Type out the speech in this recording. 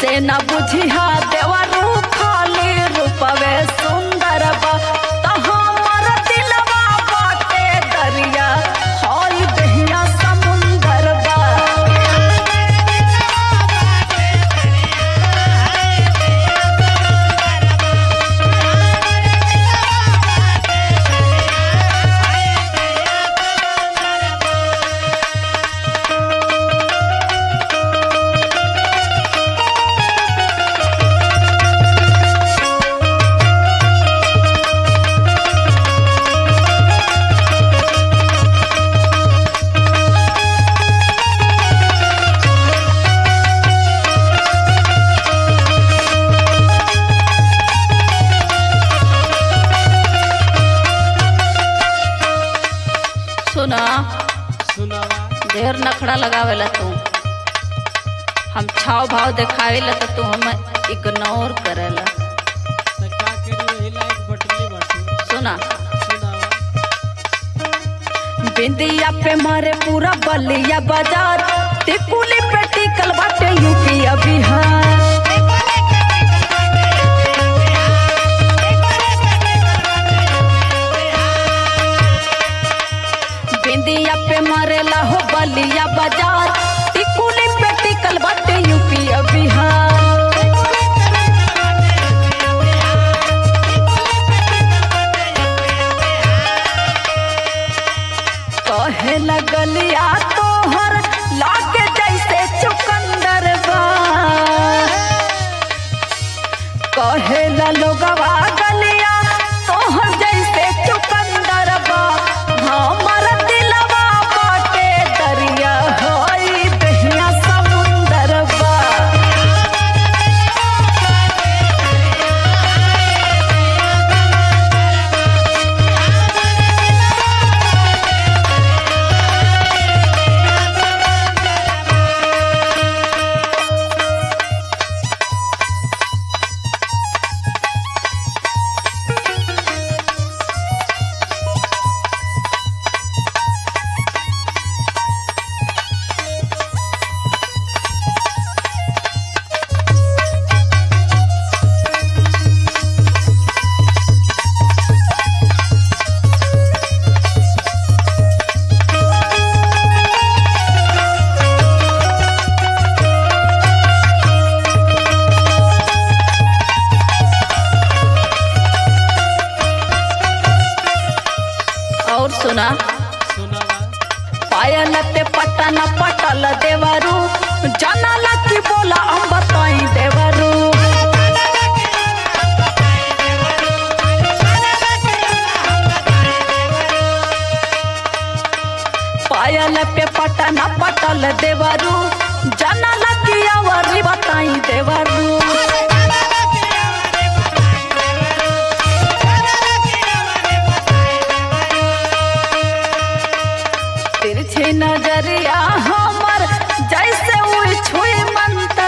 ऐसे न बुझिहा देवरू खाली रूपवे सुंदर बा त हमर दिलवा बाटे दरिया हई दहिया समुंदर बा सुना सुनावा ढेर नखड़ा लगावेला तू हम छाव भाव देखावेला तो तू हम इग्नोर करेला त का करी वही लायक बटली बाटे सुना सुनावा बिंदिया पे मारे पूरा बलिया बाजार टिकुली पे टिकल बाटे यूपी आ बिहार बिंदिया पे मारेला हो बलिया बाजार टिकुली पे टिकल बाटे यूपी आ बिहार कहे लगलिया तोहर लागे जैसे चुकंदर बा कहे ला लोगवा गलिया तोहर जैसे चुकंदर बा हमर दिलवा बाटे दरिया होई दहिया समुंदर बा और सुना सुनावा पायल पे पटन पटल देवरू जानला की बोला हम बताई देवरू पायल पे पटन पटल देवरू जानला की अवरी बताई देवरू तिरछी नजरिया हमर जैसे उई छुई मंतर